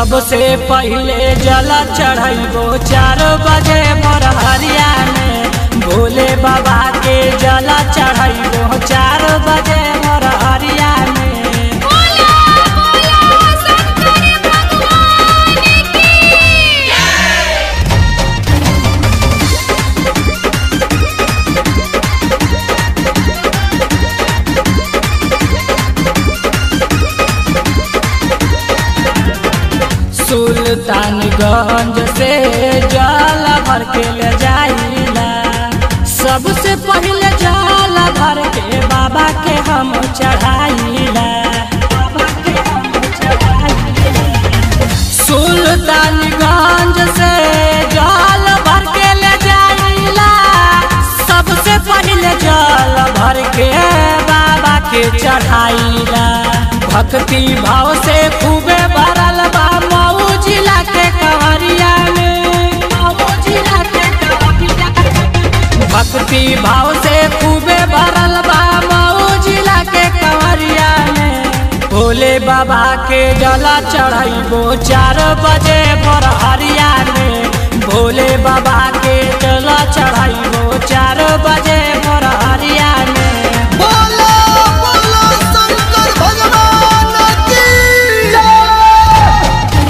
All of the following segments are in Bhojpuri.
सबसे पहिले जल चढ़ैबो चार बजे भोरहरिया में भोले बाबा के जल चढ़ैबो चार बजे भोरहरिया में बोला बोला शंकर भगवान की सुल्तानगंज से जल भर के ले जाइला सबसे पहिले जल भर के बाबा के हम चढ़ाइला बाबा के हम चढ़ाइला सुल्तानगंज से जल भर के ले जाइला सबसे पहिले जल भर के बाबा के चढ़ाइला भक्ति भाव से खूबे भरल बा मऊ जिला के कहरिया में मऊ जिला के कहरिया में। भक्ति भाव से खूबे भरल बा मऊ जिला के कंवरिया में भोले बाबा के जला चढ़ैबो चार बजे भोरहरिया में भोले बाबा के जला चढ़ैबो चार बजे भोरहरिया में बोलो बोलो शंकर भगवान की जय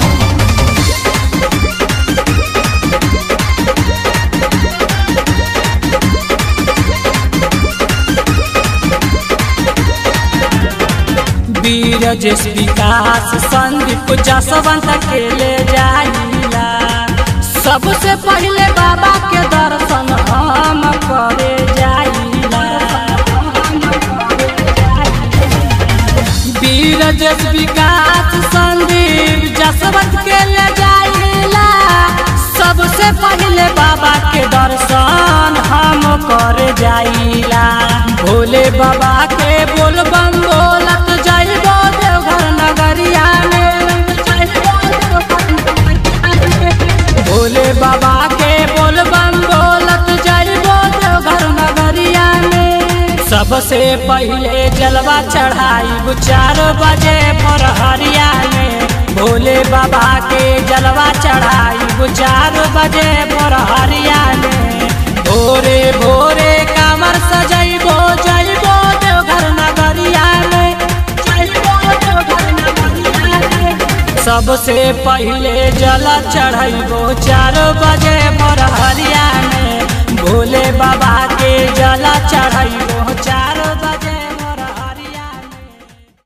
वीर जस विकास संदीप जसवंत के ले जाइला सबसे पहिले बाबा के दर्शन हम करे जाइला वीर जस विकास संदीप जसवंत के ले जाइला सबसे पहिले बाबा के दर्शन हम करे जाइला भोले बाबा के बोल बम बोलत जाइबो देवघर नगरिया में जाइबो देवघर नगरिया में। भोले बाबा के बोल बम बोलत जाइबो देवघर नगरिया में सबसे पहिले जलवा चढ़ाई चार बजे भोरहरिया में भोले बाबा के जलवा चढ़ाई चार बजे भोरहरिया में भोरे भोरे कामर सजैबो जइबो देवघर नगरिया में जइबो देवघर नगरिया में सबसे पहिले जल चढ़ैबो चार बजे भोरहरिया में भोले बाबा के जल चढ़ैबो चार